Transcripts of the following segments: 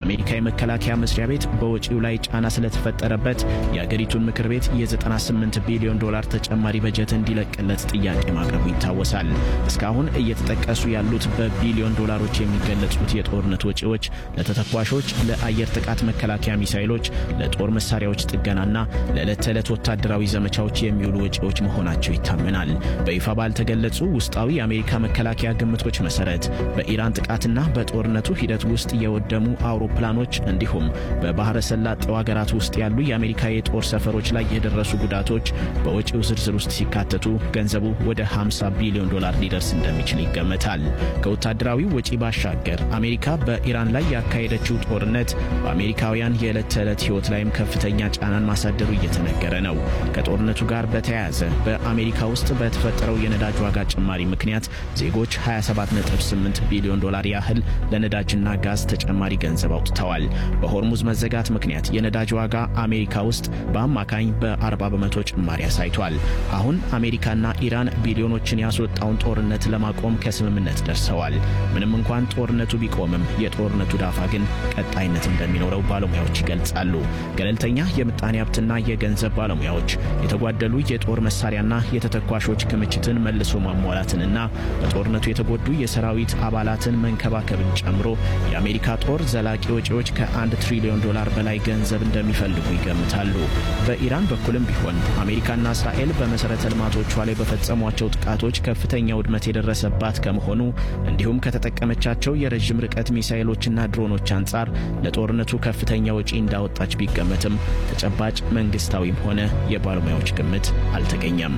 የአሜሪካ የመከላከያ መስሪያ ቤት በወጪው ላይ ጫና ስለተፈጠረበት የአገሪቱን ምክር ቤት የ98 ቢሊዮን ዶላር ተጨማሪ በጀት እንዲለቅለት ጥያቄ ማቅረቡ ይታወሳል። እስካሁን እየተጠቀሱ ያሉት በቢሊዮን ዶላሮች የሚገለጹት የጦርነት ወጪዎች ለተተኳሾች፣ ለአየር ጥቃት መከላከያ ሚሳይሎች፣ ለጦር መሳሪያዎች ጥገናና ለዕለት ተዕለት ወታደራዊ ዘመቻዎች የሚውሉ ወጪዎች መሆናቸው ይታመናል። በይፋ ባልተገለጹ ውስጣዊ የአሜሪካ መከላከያ ግምቶች መሰረት በኢራን ጥቃትና በጦርነቱ ሂደት ውስጥ የወደሙ አውሮፕላኖች እንዲሁም በባህረ ሰላጤው ሀገራት ውስጥ ያሉ የአሜሪካ የጦር ሰፈሮች ላይ የደረሱ ጉዳቶች በወጪው ዝርዝር ውስጥ ሲካተቱ ገንዘቡ ወደ 50 ቢሊዮን ዶላር ሊደርስ እንደሚችል ይገመታል። ከወታደራዊ ወጪ ባሻገር አሜሪካ በኢራን ላይ ያካሄደችው ጦርነት በአሜሪካውያን የዕለት ተዕለት ሕይወት ላይም ከፍተኛ ጫናን ማሳደሩ እየተነገረ ነው። ከጦርነቱ ጋር በተያያዘ በአሜሪካ ውስጥ በተፈጠረው የነዳጅ ዋጋ ጭማሪ ምክንያት ዜጎች 278 ቢሊዮን ዶላር ያህል ለነዳጅና ጋዝ ተጨማሪ ገንዘብ አውጥተዋል። በሆርሙዝ መዘጋት ምክንያት የነዳጅ ዋጋ አሜሪካ ውስጥ በአማካኝ በ40 በመቶ ጭማሪ አሳይቷል። አሁን አሜሪካና ኢራን ቢሊዮኖችን ያስወጣውን ጦርነት ለማቆም ከስምምነት ደርሰዋል። ምንም እንኳን ጦርነቱ ቢቆምም የጦርነቱ ዳፋ ግን ቀጣይነት እንደሚኖረው ባለሙያዎች ይገልጻሉ። ገለልተኛ የምጣኔ ሀብትና የገንዘብ ባለሙያዎች የተጓደሉ የጦር መሳሪያና የተተኳሾች ክምችትን መልሶ ማሟላትንና በጦርነቱ የተጎዱ የሰራዊት አባላትን መንከባከብን ጨምሮ የአሜሪካ ጦር ዘላቂ ወጪዎች ከአንድ ትሪሊዮን ዶላር በላይ ገንዘብ እንደሚፈልጉ ይገምታሉ። በኢራን በኩልም ቢሆን አሜሪካና እስራኤል በመሠረተ ልማቶቿ ላይ በፈጸሟቸው ጥቃቶች ከፍተኛ ውድመት የደረሰባት ከመሆኑ እንዲሁም ከተጠቀመቻቸው የረዥም ርቀት ሚሳይሎችና ድሮኖች አንጻር ለጦርነቱ ከፍተኛ ወጪ እንዳወጣች ቢገመትም ተጨባጭ መንግስታዊም ሆነ የባለሙያዎች ግምት አልተገኘም።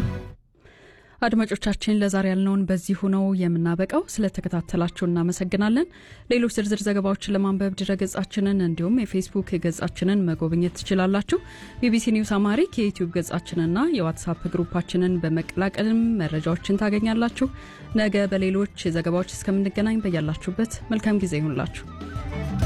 አድማጮቻችን ለዛሬ ያልነውን በዚሁ ነው የምናበቃው። ስለተከታተላችሁ እናመሰግናለን። ሌሎች ዝርዝር ዘገባዎችን ለማንበብ ድረገጻችንን እንዲሁም የፌስቡክ ገጻችንን መጎብኘት ትችላላችሁ። ቢቢሲ ኒውስ አማሪክ የዩቲዩብ ገጻችንና የዋትሳፕ ግሩፓችንን በመቀላቀልም መረጃዎችን ታገኛላችሁ። ነገ በሌሎች ዘገባዎች እስከምንገናኝ በያላችሁበት መልካም ጊዜ ይሁንላችሁ።